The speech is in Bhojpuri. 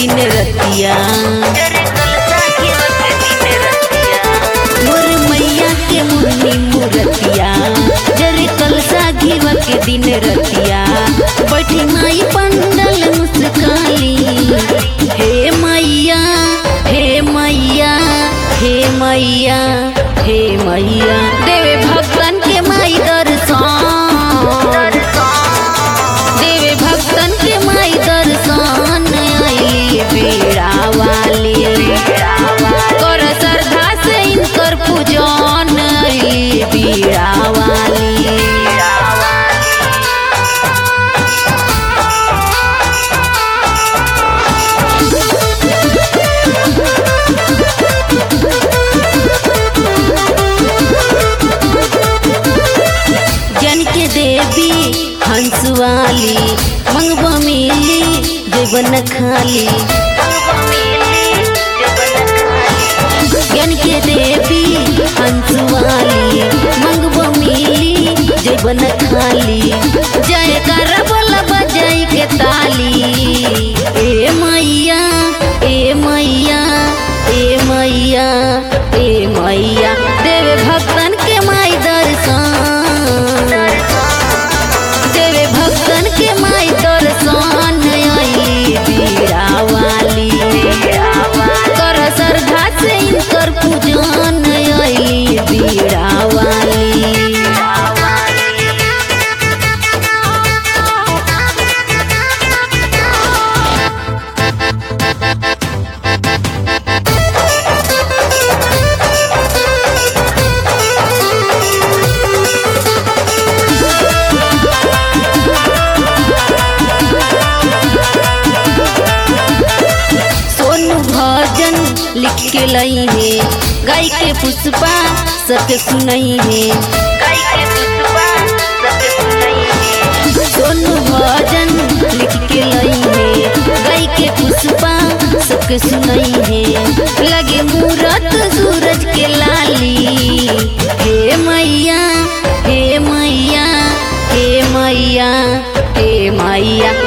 दिन रतिया जरे कलसा घेवा के दिन रतिया मोर मैया के मुन्नी मुरतिया जरे कलसा घीवा के दिन रतिया बैठी माई पंडल मुस्काली हे मैया हे मैया हे मैया हे मैया देवे भक्तन के माई दर्शन देवे भक्तन के माई दर्शन आइली बेड़ा वाली कर श्रद्धा से इनकर पूजन आइली बेड़ा वाली जन के देवी हंस वाली मंगवा मिली जबन खाली ज्ञान के देवी हंस वाली मंगवा मिली जबन खाली जय कर बोल बजाई के ताली ए मैया ए मैया ए मैया ए मैया देवे भक्तन के माई दर्शन देवे भक्तन के माई दर्शन आइली बीड़ा वाली कर श्रद्धा से इनकर पूजन आइली बीड़ा वाली सोनू भजन लिख के लई है गाय के पुष्पा सबके सुनई है सोनू भजन लिख के लई है गाय के पुष्पा सबके सुनई है लगे मूरत सूरज के लाली हे मैया हे मैया हे मैया हे मैया